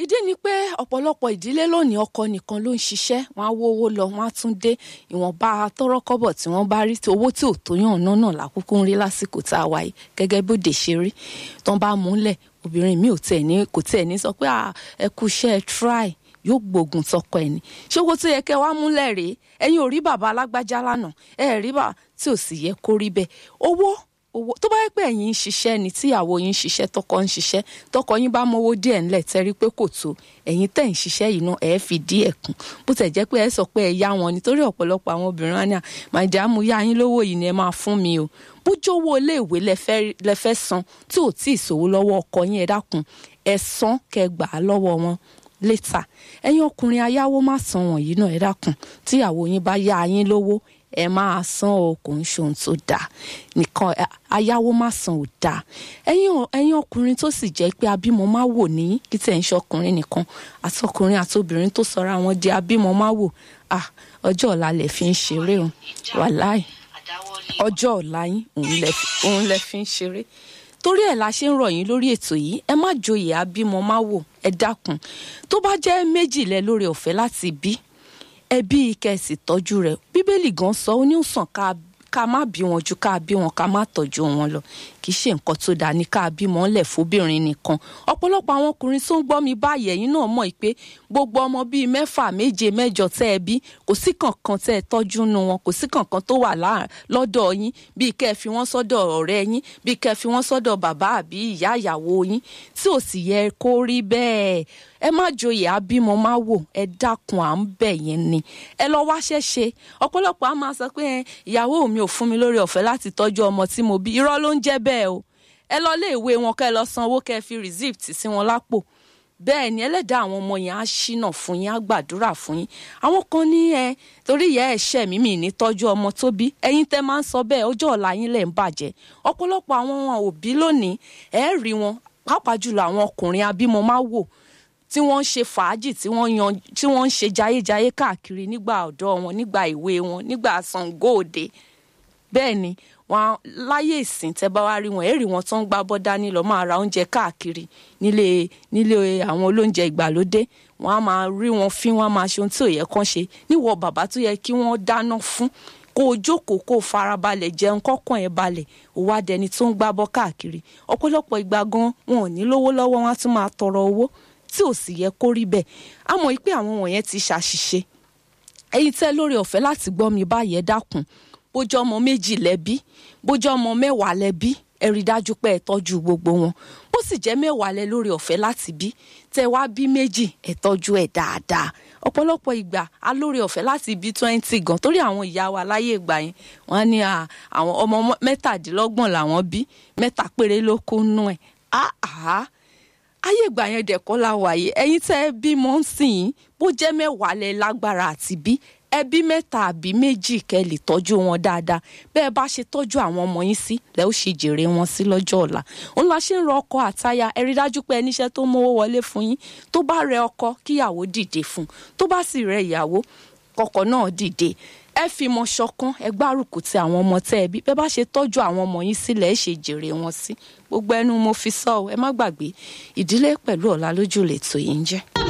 ìdí ni pé ọ̀pọ̀lọpọ̀ ìdílé lónìí ọkọ nìkan ló ń ṣiṣẹ́ wọn á wówó lọ wọn á tún dé ìwọ̀nba tọ́rọ́kọ́bọ̀ tí wọ́n bá rí owó tí ò tó yàn náà náà lákòókò ń rí lásìkò tá a wáyé gẹ́gẹ́ bóde ṣe rí tán bá múlẹ̀ obìnrin mi ò tiẹ̀ ní kò tiẹ̀ ní sọ pé ẹ kú iṣẹ́ try yóò gbógun tọkọ ẹ ní ṣé owó tó yẹ kẹ́ wá múlẹ̀ rèé ẹ̀yin ò rí bàbá alágbájá lánàá ẹ rí bàbá tí ò sì yẹ kó rí bẹ́ẹ̀ owó owó tó bá yẹ pé ẹ̀yin ń ṣiṣẹ́ ni tíyàwó yín ń ṣiṣẹ́ tọkọ ń ṣiṣẹ́ tọkọ yín bá mówó díẹ̀ ńlẹ̀ tẹ́rí pé kò tó ẹ̀yin tẹ̀ ń ṣiṣẹ́ yìí náà ẹ̀ fi díẹ̀ kún bó tẹ̀ jẹ́ pé ẹ sọ pé ẹ yá wọn nítorí ọ̀pọ̀lọpọ̀ àwọn obìnrin wa ní à màdìá mo yá yín lówó yìí ni ẹ máa fún mi o bójówó iléèwé lẹ fẹ́ san tí ò tí ì sòwò lọ́wọ́ ọkọ yín ẹ dákun ẹ san kẹ́ gbà á lọ́wọ́ wọn létà ẹ̀yin ọkùnrin ayáwó má san wọ̀nyí náà ẹ dákun tíyàwó yín bá yá yín lówó ẹ máa san o kò ń ṣohun tó dáa nìkan ayáwó má san ò dáa ẹ̀yin ẹ̀yin ọkùnrin tó sì jẹ́ pé abímọ má wò ní kí tẹ̀ ń ṣọkùnrin nìkan àtọkùnrin àtobìnrin tó sọra wọn di abímọ má wò ah ọjọ́ ọ̀la lẹ̀ fi ń ṣeré o wàláì ọjọ́ ọ̀la yín òun lẹ̀ fi ń ṣeré torí ẹ̀ la ṣe ń rọ̀ yín lórí ètò yìí ẹ má joyè abímọ má wò ẹ dákun tó bá jẹ́ méjìlẹ̀ lórí ọ̀fẹ́ láti bí ẹbí kẹsì tọ́jú rẹ̀ bíbélì gan sọ ó ní ó sàn ká má bí wọn ju ká bí wọn ká má tọ́jú wọn lọ kì í ṣe nǹkan tó dáa ní ká bí wọn lẹ̀ fóbìnrin nìkan ọ̀pọ̀lọpọ̀ àwọn ọkùnrin tó ń gbọ́ mi báyìí ẹ̀yin náà mọ̀ pé gbogbo ọmọ bíi mẹ́fà méje mẹ́jọ tẹ́ ẹ bí kò sí kankan tẹ́ ẹ tọ́jú nu wọn kò sí kankan tó wà lọ́dọ̀ yín bíi kẹ́ ẹ fi wọ́n sọ́dọ̀ ọ̀rẹ́ yín bíi kẹ́ ẹ fi wọ́n sọ́dọ̀ bàbá àbí ìyá ìyàwó yín tí ò sì yẹ kó rí bẹ́ẹ̀ ẹ má joyè abímọ má wò ẹ dákun à ń bẹ̀ yẹn ni ẹ lọ wáṣẹ́ ṣe ọ̀pọ̀lọpọ̀ á máa sọ pé ìyàwó mi ò fún mi lórí ọ̀fẹ́ láti tọ́jú ọmọ tí mo bí irọ́ ló ń jẹ́ bẹ́ẹ̀ o ẹ lọ lé ìwé wọn kẹ́ ẹ lọ san owó kẹ́ ẹ fi receipt sí wọn lápò bẹ́ẹ̀ ni ẹlẹ́dàá àwọn ọmọ yẹn á ṣínà fún yín á gbàdúrà fún yín àwọn kan ní ẹ torí ìyá ẹ̀ṣẹ̀ mi mi ní tọ́jú ọmọ tó bí ẹ̀yin tẹ́ máa ń sọ bẹ́ẹ̀ ọjọ́ ọ̀la yín lẹ̀ ń bàjẹ́ ọ̀pọ̀lọpọ̀ àwọn òbí lónìí ẹ̀ rí wọn pàápàá jùlọ àwọn ọkùnrin abímọ máa wò tí wọ́n ń ṣe fàájì tí wọ́n yan tí wọ́n ń ṣe jayéjayé káàkiri nígbà ọ̀dọ́ wọn nígbà ìwé wọn nígbà Ṣàngó Òde bẹ́ẹ̀ ni wọn láyé ìsìn tẹ́ bá wá rí wọn èrì wọn tó ń gbá bọ́dá ní lọ́ọ́ máa ra oúnjẹ káàkiri nílé nílé àwọn olóúnjẹ ìgbàlódé wọn á máa rí wọn fín wọn á máa ṣe ohun tí ò yẹ kán ṣe níwọ bàbá tó yẹ kí wọ́n dáná fún kó o jókòó kó o farabalẹ̀ jẹun kọ́kàn ẹ̀ balẹ̀ ó wá dẹni tó ń gbábọ́ káàkiri ọ̀pọ̀lọpọ̀ ìgbà gan wọn ò ní lówó lọ́wọ́ wọn á tún máa tọrọ owó tí ò sì yẹ kó rí bẹ́ẹ̀ á mọ̀ pé àwọn wọ̀nyẹn ti ṣàṣìṣe ẹ̀yin tẹ́ lórí ọ̀fẹ́ láti gbọ́ mi báyìí ẹ dákun bójú ọmọ méjì lẹ́bí bójú ọmọ mẹ́wàá lẹ́bí ẹ rí dájú pé ẹ tọ́jú gbogbo wọn bó sì jẹ́ mẹ́wàá lẹ lórí ọ̀fẹ́ láti bí tẹ́ wá bí méjì ẹ tọ́jú ẹ̀ dáadáa ọ̀pọ̀lọpọ̀ ìgbà a lórí ọ̀fẹ́ láti bí twenty gan torí àwọn ìyá wa láyé ìgbà yẹn wọ́n ní àwọn ọmọ mẹ́tàdínlọ́gbọ̀n làwọn bí mẹ́ta péré ló kó nú ẹ̀ áhà ayé ìgbà yẹn dẹ̀kọ́ la wàyé ẹ̀yin tẹ́ ẹ bímọ ń sìn yín bó jẹ́ mẹ́wàá lẹ lágbára àti bí ẹbí mẹ́ta àbí méjì kẹ́ lè tọ́jú wọn dáadáa bẹ́ẹ̀ bá ṣe tọ́jú àwọn ọmọ yín sí lẹ́ ó ṣe jèrè wọn sí lọ́jọ́ ọ̀la òun la ṣe ń rọ ọkọ àtaya ẹ rí dájú pé ẹníṣẹ́ tó mówó wọlé fún yín tó bá rẹ ọkọ kíyàwó dìde fún tó bá sì rẹ ìyàwó kọkọ náà dìde ẹ fi mọ ṣọ̀kan ẹ gbárùkù ti àwọn ọmọ tẹ́ ẹ bí bẹ́ẹ̀ bá ṣe tọ́jú àwọn ọmọ yín sílẹ̀ ẹ ṣe jèrè wọn sí gbogbo ẹnu mo fi sọ ọ ẹ má gbàgbé ìdílé pẹ̀lú ọ̀la lójú lè tò yín jẹ́.